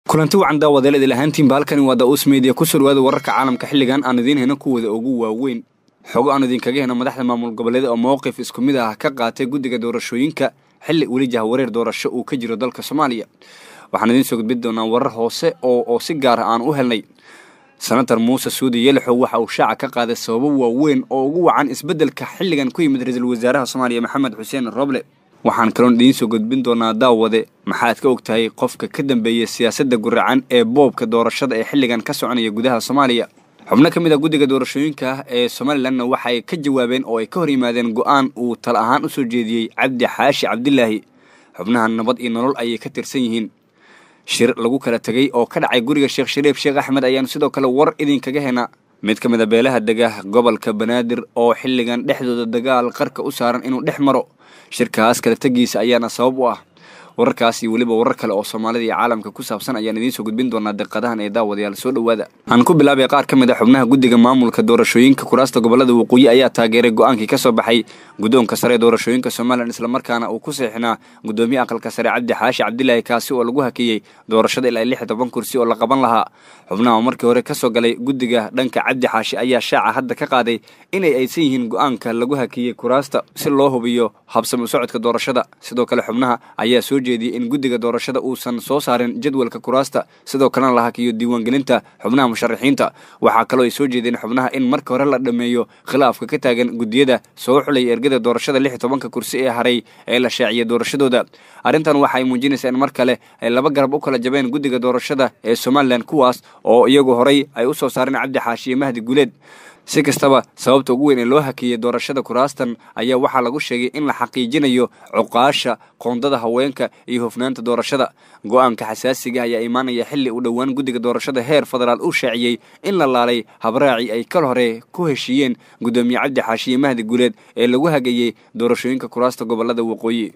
kulanti wacan daawadeel idil ahaantiinba halkani waa daus media ku soo dhawaada wararka caalamka xilligan aan idiin hena kuwada ugu waaweyn xogo aan idinkaga heno madaxda maamul goboleeda oo mowqif isku mid ah ka qaatay guddiga doorashooyinka xilli weli jahwareer doorasho uu ka jiro dalka soomaaliya waxaan idiin soo gudbin doonaa warar hoose oo oo si gaara aan u helnay senator muuse suudi yelixow waxa uu shaaca ka qaaday sababo waaweyn oo ugu wacan isbeddelka xilligan ku yimid ra-iisul wasaaraha soomaaliya maxamed xuseen roble waxaan kaloon idiin soo gudbin doonaa daawade maxaad ka og tahay qofka ka dambeeya siyaasadda guracan ee boobka doorashada ee xilligan ka soconaya gudaha soomaaliya xubno ka mid a guddiga doorashooyinka ah ee somalilanna waxay ka jawaabeen oo ay ka hor yimaadeen go-aan uu tala ahaan u soo jeediyey cabdi xaashi cabdilaahi xubnaha nabad iyo nolol ayay ka tirsan yihiin shir lagu kala tegay oo ka dhacay guriga sheekh shariif sheekh axmed ayaanu sidoo kale war idinkaga hena mid ka mid a beelaha dega gobolka banaadir oo xilligan dhexdooda dagaal qarka u saaran inuu dhex maro shirkaas kala tegiisa ayaana sabab u ah wararkaas iyo weliba warar kale oo soomaalida iyo caalamka ku saabsan ayaan idiin soo gudbin doonaa deqadahan ee daawadayaal soo dhowaada aan ku bilaabay qaar ka mid a xubnaha guddiga maamulka doorashooyinka kuraasta gobolada waqooyi ayaa taageeray go-aankii ka soo baxay guddoonka sare ee doorashooyinka somalilan islamarkaana uu ku seexinaa guddoomiye aqalka sare cabdi xaashi cabdilaahi kaasi oo lagu hakeeyey doorashada ilaa lix toban kursi oo la qaban lahaa xubnaha markii hore ka soo galay guddiga dhanka cabdi xaashi ayaa shaaca hadda ka qaaday inay aysan yihiin go-aanka lagu hakeeyey kuraasta si loo hubiyo habsami u socodka doorashada sidoo kale xubnaha ayaa soo jeediyey in guddiga doorashada uusan soo saarin jadwalka kuraasta sidoo kalena la hakiyo diiwaangelinta xubnaha musharaxiinta waxaa kaloo ay soo jeedeen xubnaha in marka hore la dhammeeyo khilaafka ka taagan guddiyada soo xulaya ergada doorashada lix tobanka kursi ee haray ee la shaaciyay doorashadooda arrintan waxa ay muujinaysaa in mar kale ay laba garab u kala jabeen guddiga doorashada ee somalilan kuwaas oo iyagu horay ay u soo saareen cabdi xaashi iyo mahdi guuleed si kastaba sababta ugu weyn ee loo hakeeyey doorashada kuraastan ayaa waxaa lagu sheegay in la xaqiijinayo cuqaasha qoondada haweenka iyo hofnaanta doorashada go-aanka xasaasiga ayaa imaanaya xilli u dhowaan guddiga doorashada heer federaal uu shaaciyey in la laalay habraaci ay kal hore ku heshiiyeen guddoomiye cabdi xaashi iyo mahdi guuleed ee lagu hageeyey doorashooyinka kuraasta gobolada waqooyi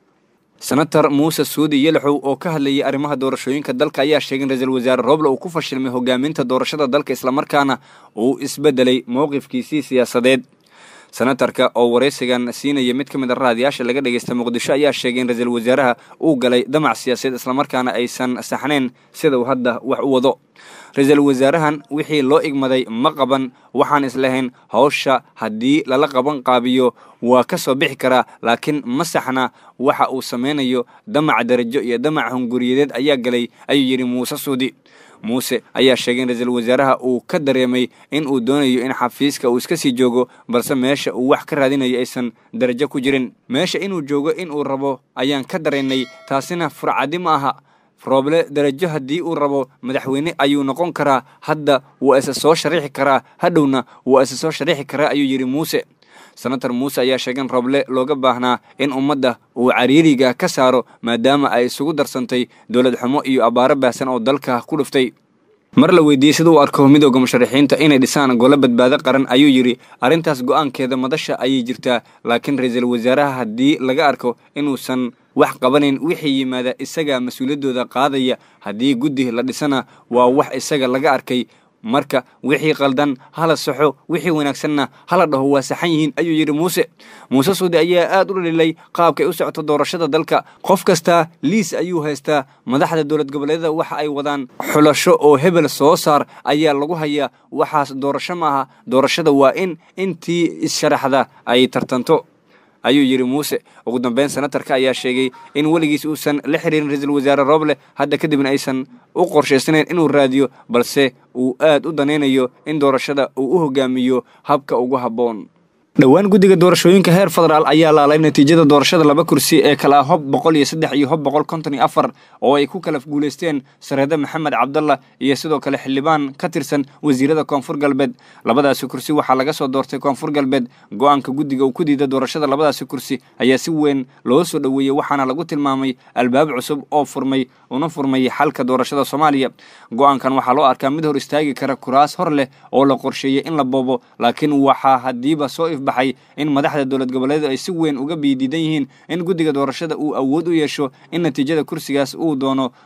senator muuse suudi yelixow oo ka hadlayay arrimaha doorashooyinka dalka ayaa sheegay in ra-iisul wasaare roble uu ku fashilmay hogaaminta doorashada dalka islamarkaana uu isbedelay mowqifkiisii siyaasadeed senatarka oo waraysigan siinaya mid ka mid a raadiyaasha laga dhageysta muqdisho ayaa sheegay in ra-iisul wasaaraha uu galay damac siyaasadeed islamarkaana aysan saxnayn sida uu hadda wax u wado ra-iisul wasaarahan wixii loo igmaday ma qaban waxaan islahayn hawsha haddii lala qaban qaabiyo waa ka soo bixi karaa laakiin ma saxna waxa uu samaynayo damac darajo iyo damac hunguriyadeed ayaa galay ayuu yidhi muuse suudi muuse ayaa sheegay in ra-iisul wasaaraha uu ka dareemay in uu doonayo in xafiiska uu iska sii joogo balse meesha uu wax ka raadinayo aysan darajo ku jirin meesha inuu joogo in uu rabo ayaan ka dareennay taasina furcadi ma aha rooble darajo haddii uu rabo madaxweyne ayuu noqon karaa hadda waa isa soo shariixi karaa hadhowna waa isa soo shariixi karaa ayuu yidhi muuse senator muuse ayaa sheegay in rooble looga baahnaa in ummadda uu cariiriga ka saaro maadaama ay isugu darsantay dowlad xumo iyo abbaaro baahsan oo dalka ku dhuftay mar la weydiiyey sida uu arko midooda musharaxiinta inay dhisaan golo badbaado qaran ayuu yidhi arrintaas go-aankeeda madasha ayay jirtaa laakiin ra-iisul wasaaraha haddii laga arko inuusan wax qabanayn wixii yimaada isaga mas-uuliyaddooda qaadaya haddii guddi la dhisana waa wax isaga laga arkay marka wixii qaldan hala saxo wixii wanaagsanna hala dhaho waa saxan yihiin ayuu yidhi muuse muuse suudi ayaa aad u dhalilay qaabkay u socoto doorashada dalka qof kastaa liis ayuu haystaa madaxda dowlad goboleedyada waxa ay wadaan xulasho oo hebel soo saar ayaa lagu hayaa waxaas doorasho maaha doorashada waa in intii issharaxda ay tartanto ayuu yidhi muuse ugu dambeyn senatarka ayaa sheegay in weligiis uusan la xiriirin ra-iisul wasaare roble hadda kadibna aysan u qorshaysanayn inuu raadiyo balse uu aad u danaynayo in doorashada uu u hogaamiyo habka ugu habboon dhowaan guddiga doorashooyinka heer federaal ayaa laalay natiijada doorashada laba kursi ee kala hob boqol iyo saddex iyo hob boqol konton iyo afar oo ay ku kala guulaysteen sareede maxamed cabdalla iyo sidoo kale xildhibaan ka tirsan wasiirada koonfur galbeed labadaasi kursi waxaa laga soo doortay koonfur galbeed go-aanka guddiga uu ku diida doorashada labadaasi kursi ayaa si weyn loo soo dhoweeyey waxaana lagu tilmaamay albaab cusub oo furmay una furmay xalka doorashada soomaaliya go-aankan waxaa loo arkaa mid hor istaagi kara kuraas hor leh oo la qorsheeyey in la boobo laakiin waxaa haddiiba soo baxay in madaxda dowlad goboleedu ay si weyn uga biidiidan yihiin in guddiga doorashada uu awood u yeesho in natiijada kursigaas uu doono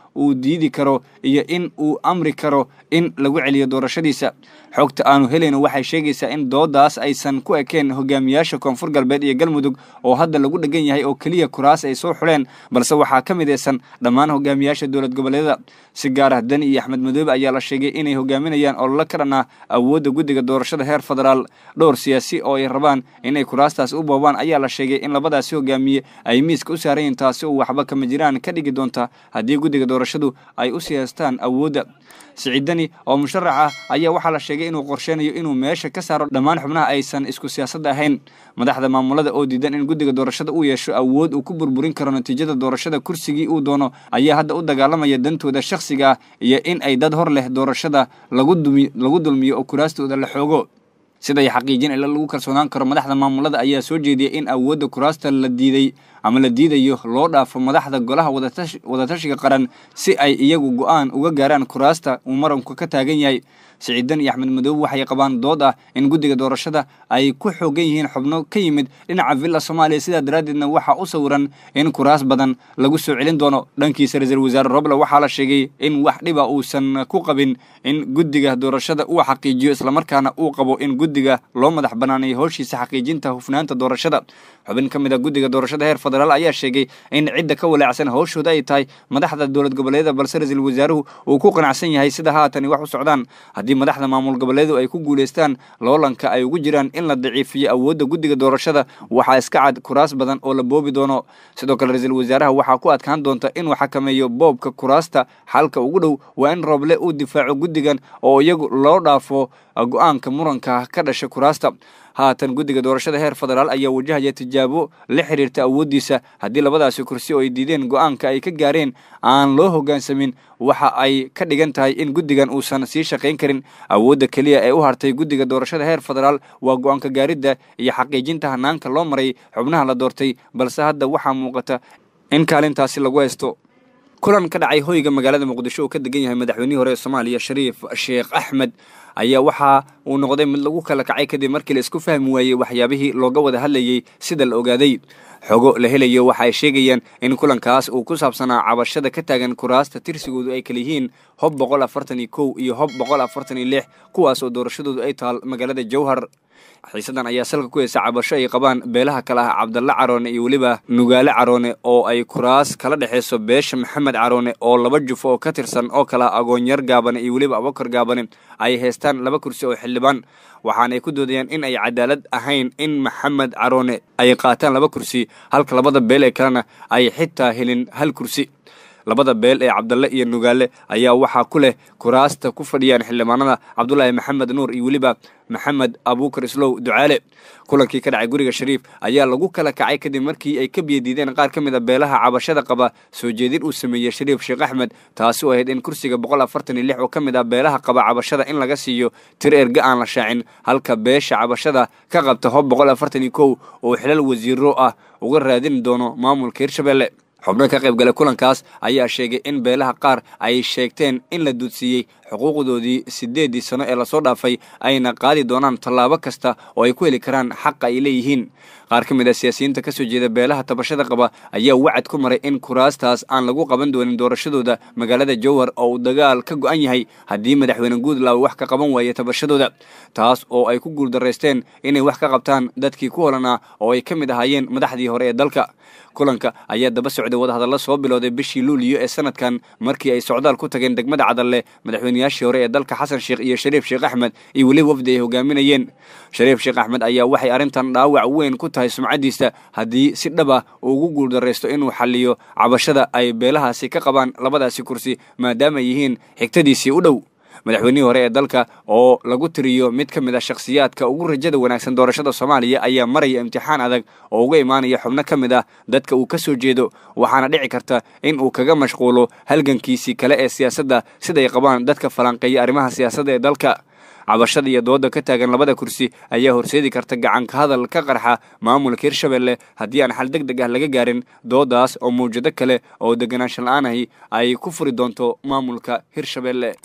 uu diidi karo iyo in uu amri karo in lagu celiyo doorashadiisa xogta aanu helayno waxay sheegaysaa in doodaas aysan ku ekeen hogaamiyaasha koonfur galbeed iyo galmudug oo hadda lagu dhegan yahay oo keliya kuraas ay soo xuleen balse waxaa ka midaysan dhammaan hogaamiyaasha dowlad goboleedyada si gaar ah dani iyo axmed madoobe ayaa la sheegay inay hogaaminayaan ololo ka dhan ah awoodda guddiga doorashada heer federaal dhowr siyaasi oo ay rabaan inay kuraastaas u boobaan ayaa la sheegay in labadaasi hogaamiye ay miiska u saarayiin taasi oo waxba kama jiraan ka dhigi doonta haddii guddiga doorashadu ay u siyaastaan awoodda siciidani oo musharax ah ayaa waxaa la sheegay inuu qorsheynayo inuu meesha ka saaro dhammaan xubnaha aysan isku siyaasadda ahayn madaxda maamulada oo diidan in guddiga doorashada uu yeesho awood uu ku burburin karo natiijada doorashada kursigii uu doono ayaa hadda u dagaalamaya dantooda shakhsiga ah iyo in ay dad hor leh doorashada lagu dulmiyo oo kuraastooda la xoogo siday xaqiijin ila lagu kalsoonaan karo madaxda maamulada ayaa soo jeediyay in awoodda kuraasta la diiday ama la diidayo loo dhaafo madaxda golaha wadatashiga qaran si ay iyagu go-aan uga gaaraan kuraasta uu maranku ka taagan yahay siciidan iyo axmed madoobe waxay qabaan dood ah in guddiga doorashada ay ku xoogan yihiin xubno ka yimid dhinaca villa soomaaliya sidaa daraaddeedna waxaa u sawiran in kuraas badan lagu soo celin doono dhankiisa ra-iisul wasaare roble waxaa la sheegay in wax dhiba uusan ku qabin in guddiga doorashada uu xaqiijiyo islamarkaana uu qabo in guddiga loo madax banaaneeyo howshiisa xaqiijinta hufnaanta doorashada xubin ka mid a guddiga doorashada heer federaal ayaa sheegay in cidda ka walaacsan howshooda ay tahay madaxda dowlad goboleedyada balse ra-iisul wasaaruhu uu ku qanacsan yahay sida haatani wax u socdaan haddii madaxda maamul goboleedu ay ku guulaystaan loolanka ay ugu jiraan in la daciifiyo awoodda guddiga doorashada waxaa iska cad kuraas badan oo la boobi doono sidoo kale ra-iisul wasaaraha waxaa ku adkaan doonta inuu xakameeyo boobka kuraasta xalka ugu dhow waa in rooble uu difaaco guddigan oo iyagu loo dhaafo go-aanka muranka ka dhasha kuraasta haatan guddiga doorashada heer federaal ayaa wajahaya tijaabo la xiriirta awooddiisa haddii labadaasi kursi oo ay diideen go-aanka ay ka gaareen aan loo hoggaansamin waxa ay ka dhigan tahay in guddigan uusan sii shaqayn karin awoodda keliya ee u hartay guddiga doorashada heer federaal waa go-aanka gaaridda iyo xaqiijinta hanaanka loo maray xubnaha la doortay balse hadda waxaa muuqata in kaalintaasi lagu haysto kulan ka dhacay hoyga magaalada muqdisho uu ka degan yahay madaxweynihii hore ee soomaaliya shariif sheekh axmed ayaa waxa uu noqday mid lagu kala kacay kadib markii la isku fahmi waayey waxyaabihii looga wada hadlayey sida la ogaaday xogo la helayo waxa ay sheegayaan in kulankaas uu ku saabsanaa cabashada ka taagan kuraasta tirsigoodu ay kala yihiin hob boqol afartan iyo kow iyo hob boqol afartan iyo lix kuwaas oo doorashadoodu ay taal magaalada jowhar xiisadan ayaa salka ku heysa cabasho ay qabaan beelaha kale ah cabdalle caroone iyo weliba nugaale caroone oo ay kuraas kala dhexayso beesha maxamed caroone oo laba jufo oo ka tirsan oo kale ah agoonyar gaabane iyo weliba abakar gaabane ay haystaan laba kursi oo xildhibaan waxaana ay ku doodayaan in ay cadaalad ahayn in maxamed caroone ay qaataan laba kursi halka labada beel ee kalena ay xitaa helin hal kursi labada beel ee cabdalle iyo nugaale ayaa waxaa ku leh kuraasta ku fadhiyaan xildhibaanada cabdulaahi maxamed nuur iyo weliba maxamed abuukar islow ducaale kulankii ka dhacay guriga shariif ayaa lagu kala kacay kadib markii ay ka biyadiideen qaar ka mid a beelaha cabashada qaba soo jeedin uu sameeyey shariif sheekh axmed taasi oo ahayd in kursiga boqol afartan iyo lix oo ka mid ah beelaha qaba cabashada in laga siiyo tir erga aan la shaacin halka beesha cabashada ka qabta hob boqol afartan iyo kow oo xilal wasiiro ah uga raadin doono maamulka hirshabelle xubno ka qayb galay kulankaas ayaa sheegay in beelaha qaar ay sheegteen in la duudsiiyey xuquuqdoodii siddeeddii sano ee lasoo dhaafay ayna qaadi doonaan tallaabo kasta oo ay ku heli karaan xaqa ay leeyihiin qaar ka mid a siyaasiyiinta ka soo jeeda beelaha tabashada qaba ayaa wacad ku maray in kuraastaas aan lagu qaban doonin doorashadooda magaalada jowhar oo uu dagaal ka go-an yahay haddii madaxweyne guudlaaw wax ka qaban waaya tabashadooda taas oo ay ku guuldaraysteen inay wax ka qabtaan dadkii ku holanaa oo ay ka mid ahaayeen madaxdii hore ee dalka kulanka ayaa daba socday wadahadalla soo bilowday bishii luuliyo ee sanadkan markii ay socdaal ku tageen degmada cadalle madaxweynayaashii hore ee dalka xasan sheekh iyo shariif sheekh axmed iyo weliba wafdi ay hogaaminayeen shariif sheekh axmed ayaa waxay arrintan dhaawac weyn ku tahay sumcaddiisa haddii si dhab ah uu ugu guuldaraysto inuu xalliyo cabashada ay beelahaasi ka qabaan labadaasi kursi maadaama ay yihiin xigtadiisii u dhow madaxweynihii hore ee dalka oo lagu tiriyo mid ka mid a shakhsiyaadka ugu rajada wanaagsan doorashada soomaaliya ayaa maraya imtixaan adag oo uga imaanaya xubno ka mid ah dadka uu ka soo jeedo waxaana dhici karta in uu kaga mashquulo halgankiisii kale ee siyaasadda siday qabaan dadka falanqeeya arrimaha siyaasadda ee dalka cabashada iyo dooda ka taagan labada kursi ayaa horseedi karta gacanka hadal ka qarxa maamulka hirshabelle haddii aan xal deg deg ah laga gaarin doodaas oo mawjado kale oo deganaanshan la-aanahi ay ku furi doonto maamulka hirshabelle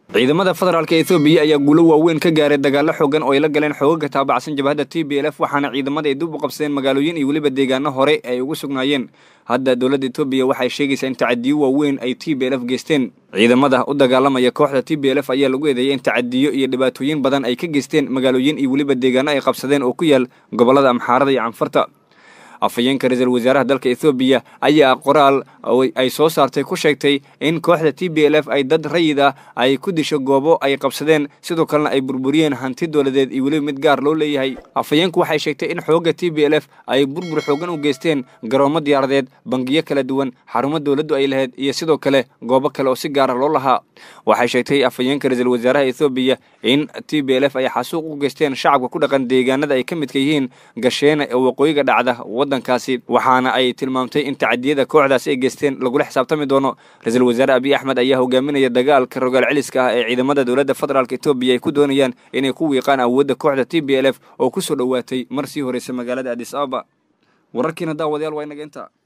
ciidamada federaalka ethoobiya ayaa guulo waaweyn ka gaaray dagaallo xoogan oo ay la galeen xoogaga taabacsan jabhadda t b l f waxaana ciidamada ay dib u qabsadeen magaalooyin iyo weliba deegaano hore ay ugu sugnaayeen hadda dowladda etoobiya waxay sheegaysaa in tacadiyo waaweyn ay t b l f geysteen ciidamada u dagaalamaya kooxda t b l f ayaa lagu eedeeyay in tacadiyo iyo dhibaatooyin badan ay ka geysteen magaalooyin iyo weliba deegaano ay qabsadeen oo ku yaal gobollada amxaarada iyo canfarta afhayeenka ra-iisul wasaaraha dalka ethoobiya ayaa qoraal ay soo saartay ku sheegtay in kooxda t b l f ay dad rayid ah ay ku disho goobo ay qabsadeen sidoo kalena ay burburiyeen hanti dowladeed iyo weliba mid gaar loo leeyahay afhayeenku waxay sheegtay in xoogga t b l f ay burbur xoogan u geysteen garoomo diyaaradeed bangiyo kala duwan xarumo dowladdu ay lahayd iyo sidoo kale goobo kale oo si gaara loo lahaa waxay sheegtay afhayeenka ra-iisul wasaaraha ethoobiya in t b l f ay xasuuq u geysteen shacabka ku dhaqan deegaanada ay ka midka yihiin gasheena ee waqooyiga dhacda waddankaasi waxaana ay tilmaamtay in tacadiyada kooxdaasi ay geysteen lagula xisaabtami doono ra-iisul wasaare abiy axmed ayaa hogaaminaya dagaalka rogaal celiska ah ee ciidamada dowladda federaalk etoobiya ay ku doonayaan inay ku wiiqaan awoodda kooxda t b l f oo ku soo dhowaatay mar sii horeysa magaalada adis ababa wararkiina daawadayaal waa inaga intaa